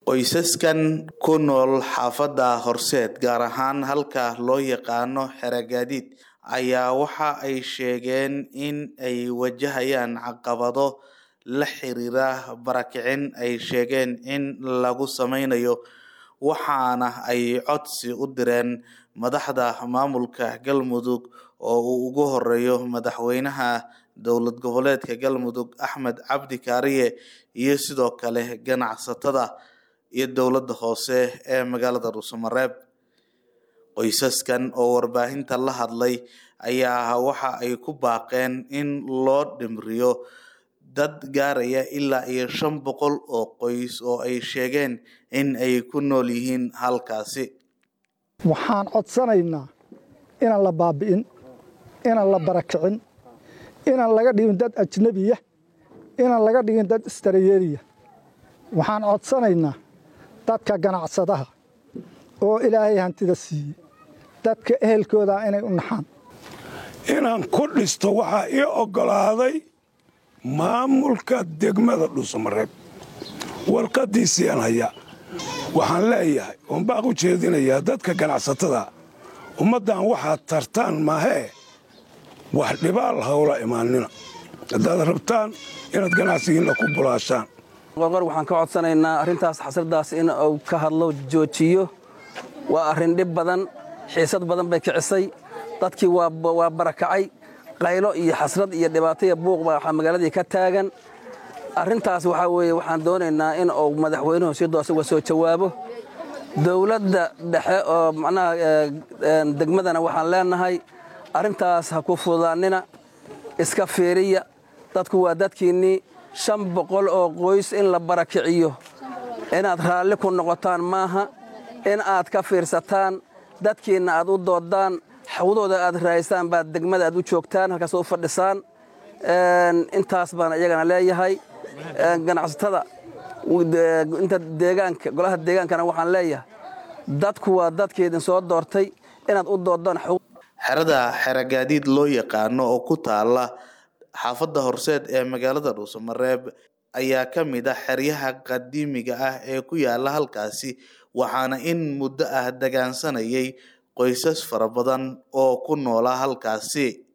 qoysaskan ku nool xaafadda horseed gaar ahaan halka loo yaqaano xeragaadiid ayaa waxa ay sheegeen in ay wajahayaan caqabado la xiriira barakicin ay sheegeen in lagu sameynayo waxaana ay codsi u direen madaxda maamulka galmudug oo uu ugu horeeyo madaxweynaha dowlad goboleedka galmudug axmed cabdi kaariye iyo sidoo kale ganacsatada iyo dowladda hoose ee magaalada dhuusamareeb qoysaskan oo warbaahinta la hadlay ayaa waxa ay ku baaqeen in loo dhimriyo dad gaaraya ilaa iyo shan boqol oo qoys oo ay sheegeen in ay ku nool yihiin halkaasi waxaan codsanaynaa inaan la baabi'in inaan la barakicin inaan laga dhigin dad ajnebiya inaan laga dhigin dad istarayeeriya waxaan codsanaynaa dadka ganacsadaha oo ilaahay hantida siiyey dadka ehelkoodaa inay u naxaan inaan ku dhisto waxaa ii oggolaaday maamulka degmada dhuusamareeb warqaddiisiiaan hayaa waxaan leeyahay oon baaq u jeedinayaa dadka ganacsatada ummaddan waxaad tartaan maahee wax dhibaal hawla imaannina haddaad rabtaan inaad ganacsigiinna ku bulaashaan qorqor waxaan ka codsanaynaa arrintaas xasradaas in uu ka hadlo joojiyo waa arrin dhib badan xiisad badan bay kicisay dadkii waa barakacay qaylo iyo xasrad iyo dhibaato iyo buuq baa waxaa magaaladii ka taagan arrintaas waxaa weeye waxaan doonaynaa in uu madaxweynuhu si doos uga soo jawaabo dowladda dhexe oo macnaha degmadana waxaan leenahay arrintaas ha ku fududaannina iska fiiriya dadku waa dadkiinnii shan boqol oo qoys in la barakiciyo inaad raalli ku noqotaan maaha in aad ka fiirsataan dadkiinna aad u doodaan xawdooda aad raaysaan baad degmada aad u joogtaan halkaas u fadhisaan intaas baan iyagana leeyahay ganacsatada inta deegaanka golaha deegaankana waxaan leeyahay dadku waa dadkeedin soo doortay inaad u doodaan xerada xeragaadiid loo yaqaano oo ku taala xaafadda horseed ee magaalada dhuusamareeb ayaa ka mid ah xeryaha qadiimiga ah ee ku yaala halkaasi waxaana in muddo ah degaansanayay qoysas fara badan oo ku noolaa halkaasi